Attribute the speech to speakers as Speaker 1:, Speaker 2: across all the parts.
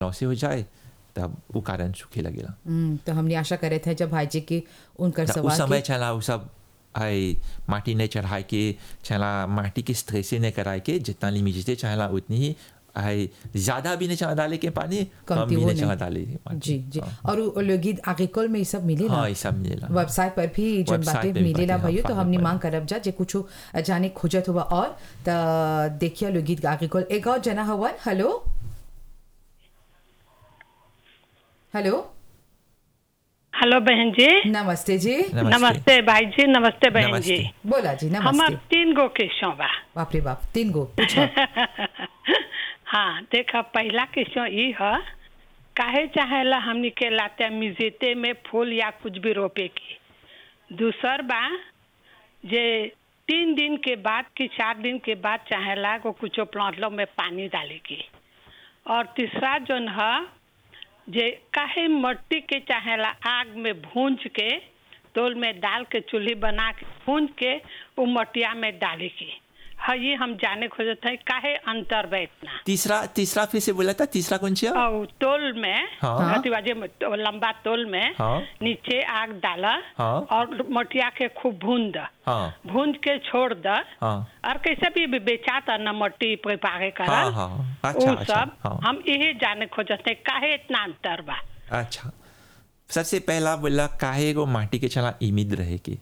Speaker 1: Laissez हो जाए तब वो कारण सूखे लगेला
Speaker 2: हम्म, तो हमने आशा करे थे जब भाईजी की उनकर
Speaker 1: त उ
Speaker 2: सवाल
Speaker 1: समय
Speaker 2: की
Speaker 1: चला उ सब आई माटी नहीं चढ़ाए के चला माटी की स्ट्रेसे नहीं कराए के जितना लिमिटे चाहला उतनी ही आई ज्यादा भी नहीं चाह डाले के पानी कम
Speaker 2: कमती
Speaker 1: भी
Speaker 2: वो
Speaker 1: नहीं चाह
Speaker 2: नहीं।
Speaker 1: डाले के पानी
Speaker 2: जी जी
Speaker 1: हाँ।
Speaker 2: और उ- लोग गीत आर्टिकल में ये सब मिले ना
Speaker 1: हाँ ये सब मिलेला
Speaker 2: वेबसाइट पर भी जो
Speaker 1: वेबसाइट
Speaker 2: बातें
Speaker 1: पे भी
Speaker 2: मिलेला
Speaker 1: बातें,
Speaker 2: भयो
Speaker 1: हाँ,
Speaker 2: तो
Speaker 1: पढ़े
Speaker 2: हमने
Speaker 1: पढ़े।
Speaker 2: मांग करब जा जे कुछ जाने खोजत हुआ और त देखिए लोग गीत आर्टिकल एक और जना हवन हेलो हेलो
Speaker 3: हेलो बहन जी
Speaker 2: नमस्ते जी
Speaker 1: नमस्ते
Speaker 3: नमस्ते भाई जी नमस्ते बहन
Speaker 1: नमस्ते।
Speaker 3: जी
Speaker 2: बोला जी
Speaker 3: हमार
Speaker 2: नमस्ते
Speaker 3: तीन गो क्वेश्चन बा
Speaker 2: बाप रे बाप तीन गो पूछो
Speaker 3: हाँ देखा पहला क्वेश्चन ई है काहे चाहेला हमनी के लाते मिजेते में फूल या कुछ भी रोपे की दूसर बा जे तीन दिन के बाद कि चार दिन के बाद चाहेला को कुछो प्लांट में पानी डाले की और तीसरा जोन है जे काहे मट्टी के चाहेला आग में भूंज के तोल में डाल के चूल्ही बना के भूंज के वो मटिया में डाले की हाँ ये हम जाने खोजत है काहे अंतर बा इतना
Speaker 1: तीसरा तीसरा फिर से बोला था तीसरा कौन सी है?
Speaker 3: और तोल में
Speaker 1: हाँ।
Speaker 3: हथीबाजे में तो लंबा तोल में
Speaker 1: हाँ।
Speaker 3: नीचे आग डाला
Speaker 1: हाँ।
Speaker 3: और मटिया के खूब भून द
Speaker 1: हाँ
Speaker 3: भून के छोड़ द
Speaker 1: हाँ
Speaker 3: और कैसे भी भी बेचाता न मट्टी पे पागे
Speaker 1: हाँ
Speaker 3: करल
Speaker 1: हाँ हाँ। अच्छा
Speaker 3: उ
Speaker 1: अच्छा
Speaker 3: सब
Speaker 1: हाँ
Speaker 3: हम यही जाने खोजत है काहे इतना अंतर बा
Speaker 1: अच्छा सबसे पहला बोला काहे को माटी के चला इमिद रहे के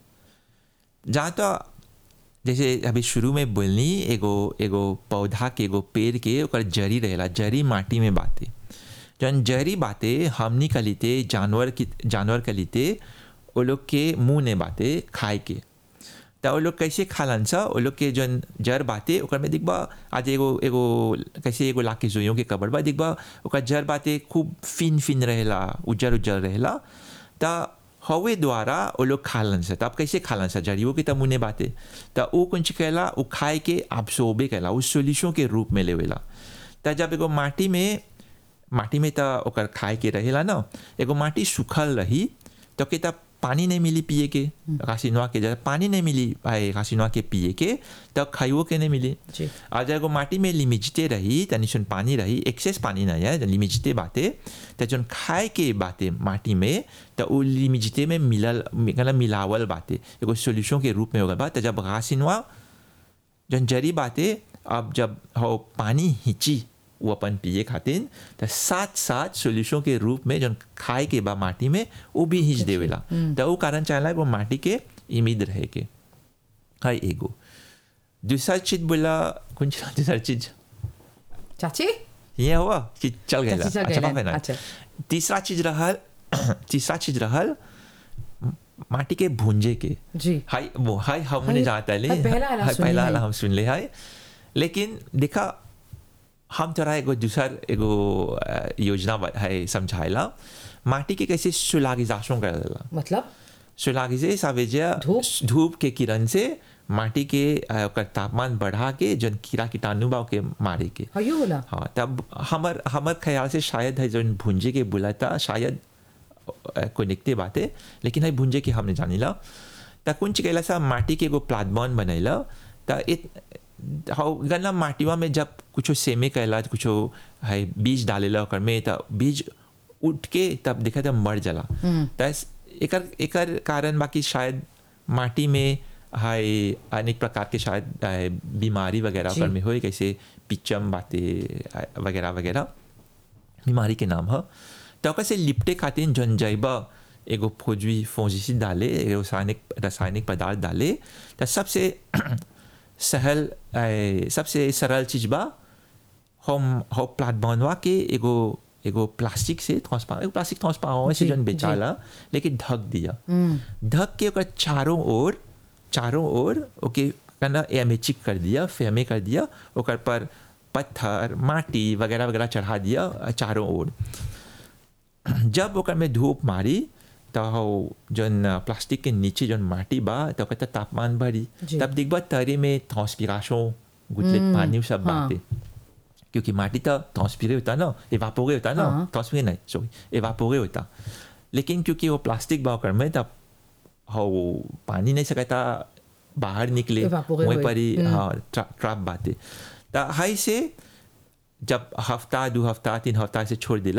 Speaker 1: जहाँ तो जैसे अभी शुरू में बोलनी एगो एगो पौधा के एगो पेड़ के ओकर जरी रहेला जरी माटी में बाते जौन जरी बाते हमनी कलिते जानवर की जानवर कलिते वो लोग के मुंह ने बाते खाए के त वो लोग कैसे खालन सा वो लोग के जौन जर बाते ओकर में दिखबा आज एगो एगो कैसे एगो लाके जोइयों के कबर बा दिखबा ओकर जर बाते खूब फिन फिन रहेला उजर उजर रहेला त हवे द्वारा वो लोग खालन सा त अब कैसे खालन सा जड़ियों के त मुने बाते त वो कुछ कहला वो खाए के absorbe कहला उस सोल्यूशन के रूप में लेवेला त जब एगो माटी में माटी में त ओकर खाए के रहेला ना एगो माटी सूखल रही तो के तब पानी नहीं मिली पिए के कासिनवा के जगह पानी नहीं मिली आए कासिनवा के पिए के तब खाइयो के नहीं मिली
Speaker 2: जी।
Speaker 1: और जब एगो माटी में लिमिजते रही तनी सुन पानी रही एक्सेस पानी नहीं है लिमिजते बाते तो जन खाए के बाते माटी में तो वो लिमिजते में मिलल मतलब मिलावल बाते एगो सोल्यूशन के रूप में होगा बात तो जब घासिनवा जन जरी बाते अब जब हो पानी हिंची वो अपन पिए खातिर तो साथ साथ सोल्यूशन के रूप में जन खाए के बा माटी में वो भी हिंच देवेला तो वो कारण चाहला वो माटी के इमिद रहे के हाय एगो दूसरा चीज बोला कौन सी दूसरा चीज
Speaker 2: चाची
Speaker 1: ये हुआ कि चल गया
Speaker 2: चाची चल
Speaker 1: अच्छा
Speaker 2: गइला,
Speaker 1: बाप रे ना।
Speaker 2: अच्छा।
Speaker 1: तीसरा चीज रहल तीसरा चीज रहल माटी के भूंजे के
Speaker 2: जी
Speaker 1: हाय वो हाय हमने
Speaker 2: हाय-
Speaker 1: जाता ले
Speaker 2: हाय पहला वाला
Speaker 1: हाय
Speaker 2: सुन
Speaker 1: पहला
Speaker 2: ले
Speaker 1: वाला
Speaker 2: हाय।
Speaker 1: हम सुन ले हाय लेकिन देखा हम तोरा एगो दूसर एगो अ, योजना बा- है समझाइला माटी के कैसे सुलागिजाशों कर देला
Speaker 2: मतलब
Speaker 1: सुलागिजे सावेजिया
Speaker 2: धूप?
Speaker 1: धूप के किरण से माटी के अ, ओकर तापमान बढ़ा के जन कीड़ा कीटाणु बा के मारे के
Speaker 2: हयो बोला
Speaker 1: हाँ तब हमर हमर ख्याल से शायद है जो भुंजे के बोला था शायद अ, कोई निकते बाते लेकिन है भुंजे के हमने जानिला त कुंच कैला सा माटी के एगो प्लाटबॉन बनैला त इत हाउ गन्ना माटीवा में जब कुछो सेमे कैला कुछो है बीज डालेला ओकर में त बीज उठ के तब देखा तब मर जाला त एकर एकर कारण बाकी शायद माटी में हाय अनेक प्रकार के शायद अ, बीमारी वगैरह
Speaker 2: जी।
Speaker 1: ओकर में होए कैसे पिचम बातें वगैरह वगैरह बीमारी के नाम है तो ओकर से लिपटे खातिर जन जैबा एगो फौजी फौजिसिड डाले एगो रासायनिक रासायनिक पदार्थ डाले तो सबसे सहल ए, सबसे सरल चीज बा हम हो प्लाट बनवा के एगो एगो प्लास्टिक से ट्रांसपारेंट एगो प्लास्टिक ट्रांसपारेंट से
Speaker 2: जी,
Speaker 1: जन
Speaker 2: जी।
Speaker 1: बेचाला लेकिन ढक दिया ढक के ओकर चारों ओर चारों ओर ओके कना एमेचिक कर दिया फेमे कर दिया ओकर पर पत्थर माटी वगैरह वगैरह चढ़ा दिया चारों ओर जब ओकर में धूप मारी तो हो जन प्लास्टिक के नीचे जन माटी बा तो ओकर त तापमान बढ़ी
Speaker 2: जी।
Speaker 1: तब दिखबा तरे में ट्रांसपिरेशन गुटले पानी सब
Speaker 2: हाँ।
Speaker 1: बाते क्योंकि माटी तो ट्रांसपिरे होता ना एवापोरे होता ना
Speaker 2: हाँ।
Speaker 1: ट्रांसपिरे नहीं सॉरी एवापोरे होता लेकिन क्योंकि वो प्लास्टिक बा ओकर में तब हो पानी नहीं सकता बाहर निकले
Speaker 2: Evaporate
Speaker 1: वहीं
Speaker 2: होए।
Speaker 1: पर ही
Speaker 2: हम्म।
Speaker 1: हाँ ट्रा, ट्रैप बाते तो हाई से जब हफ्ता दो हफ्ता तीन हफ्ता से छोड़ दिला